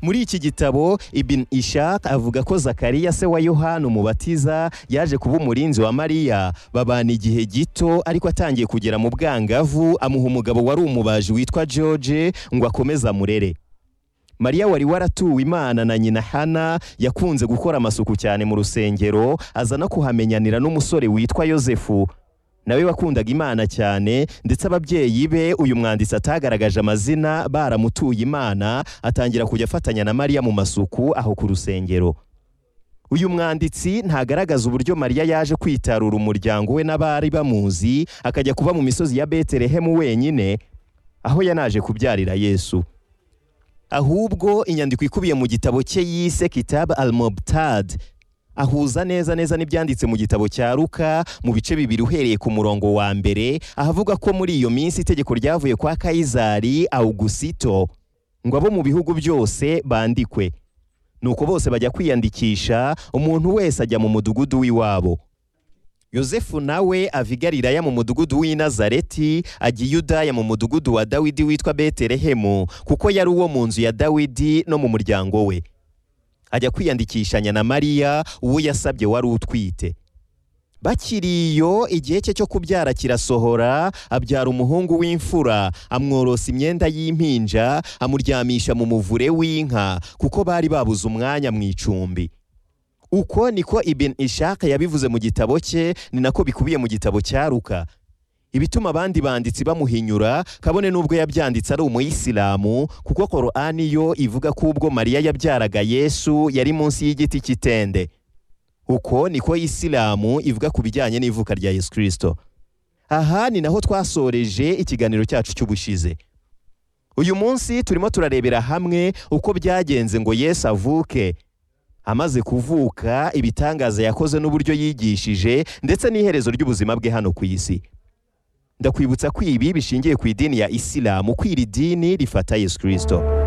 muri iki gitabo ibin ishak avuga ko zakariya se wa yohana umubatiza yaje kuba umurinzi wa mariya babana igihe gito ariko atangiye kugera mu bwangavu amuha umugabo wari umubaji witwa george ngo akomeze amurere mariya wari waratuwe imana na nyina hana yakunze gukora amasuku cyane mu rusengero aza no kuhamenyanira n'umusore witwa yosefu nawe wakundaga imana cyane ndetse ababyeyi be uyu mwanditsi atagaragaje amazina baramutuye imana atangira kujya afatanya na mariya mu masuku aho ku rusengero uyu mwanditsi ntagaragaza uburyo mariya yaje kwitarura umuryango we n'abari bamuzi akajya kuba mu misozi ya betelehemu wenyine aho yanaje kubyarira yesu ahubwo inyandiko ikubiye mu gitabo cye yise kitab al-mubtad ahuza neza neza n'ibyanditse mu gitabo cya Luka mu bice bibiri uhereye ku murongo wa mbere ahavuga ko muri iyo minsi itegeko ryavuye kwa Kayizari Augusito ngo abo mu bihugu byose bandikwe nuko bose bajya kwiyandikisha umuntu wese ajya mu mudugudu w'iwabo yosefu nawe ava i Galilaya mu mudugudu w'i Nazareti ajya i Yudaya mu mudugudu wa Dawidi witwa Betelehemu kuko yari uwo mu nzu ya Dawidi no mu muryango we ajya kwiyandikishanya na Mariya uwo yasabye wari utwite bakiri iyo igihe cye cyo kubyara kirasohora abyara umuhungu w'imfura amworosa imyenda y'impinja amuryamisha mu muvure w'inka kuko bari babuze umwanya mu icumbi uko niko ibin ishaka yabivuze mu gitabo cye ni nako bikubiye mu gitabo cya ruka ibituma abandi banditsi bamuhinyura kabone n'ubwo yabyanditse ari umuyisilamu kuko korani yo ivuga ko ubwo mariya yabyaraga yesu yari munsi y'igiti cy'itende uko niko isilamu ivuga ku bijyanye n'ivuka rya yesu kirisito aha ni naho twasoreje ikiganiro cyacu cy'ubushize uyu munsi turimo turarebera hamwe uko byagenze ngo yesu avuke amaze kuvuka ibitangaza yakoze n'uburyo yigishije ndetse n'iherezo ry'ubuzima bwe hano ku isi ndakwibutsa ko ibi bishingiye ku idini ya isilamu ko iri dini rifata yesu kirisito